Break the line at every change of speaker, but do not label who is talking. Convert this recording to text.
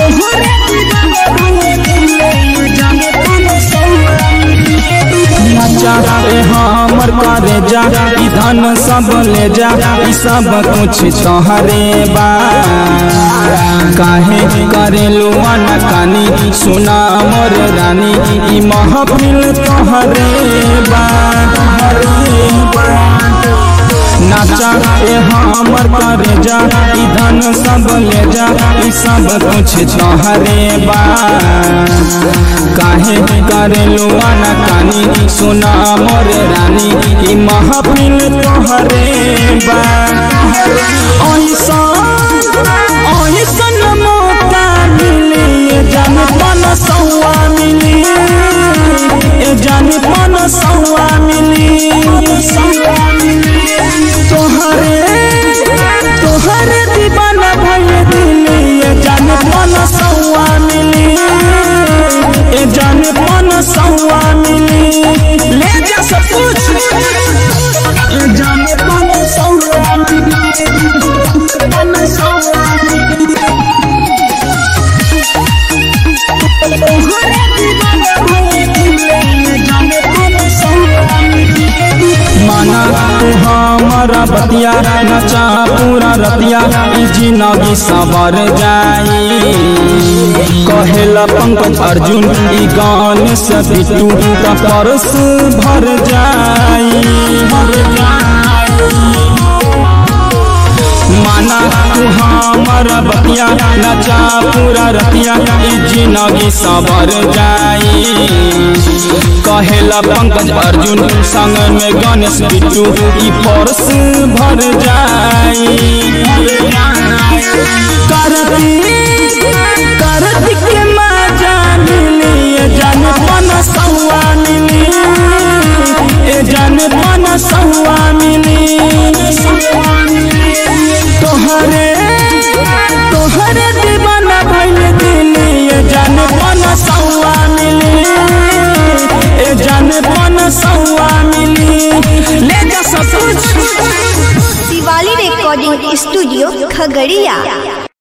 नचा ए हमर करे जा ई धन सब ले जा ई सब कुछ तोहरे बा काहे करे लुआन कानी सुना मोर रानी ई महफिल तोहरे बा तोहरे बा नाचा ए हमर करे जा ई धन सब ले जा ई सब कुछ तोहरे बा काहे करे लुआना कानी सुना मोर रानी ई महफिल तोहरे बा ऐसा ऐसन मौका मिली ए जान पन सौआ मिली ए जान पन सौआ मिली तोहरे तोहरे दीवाना भइल दिली ए जान पन सौआ मिली ए जान पन सौआ मिली ले जा सब कुछ ए जान पन सौआ मिली पन सौआ मिली तोहरे दीवाना भइल दिली ए जान पन सौआ मिली माना तू हमारा बतिया नचा पूरा रतिया ई जिंदगी सवर जाई कहेला पंकज अर्जुन ई गाने से बिटू का परस भर जाई भर जाई माना तू हमारा बतिया नचा पूरा रतिया ई जिंदगी सवर जाई कहेला पंकज अर्जुन संग में गणेश बिट्टू ई परस भर जाई कार्तिक कार्तिक के मजा मिली ए जान पन सौआ मिली ए जान पन सौआ मिली तोहरे तोहरे दीवाना भइल दिली ए जान पन सौआ मिली ए जान पन सौआ मिली ले जा सब कुछ
दिवाली रिकॉर्डिंग स्टूडियो खगड़िया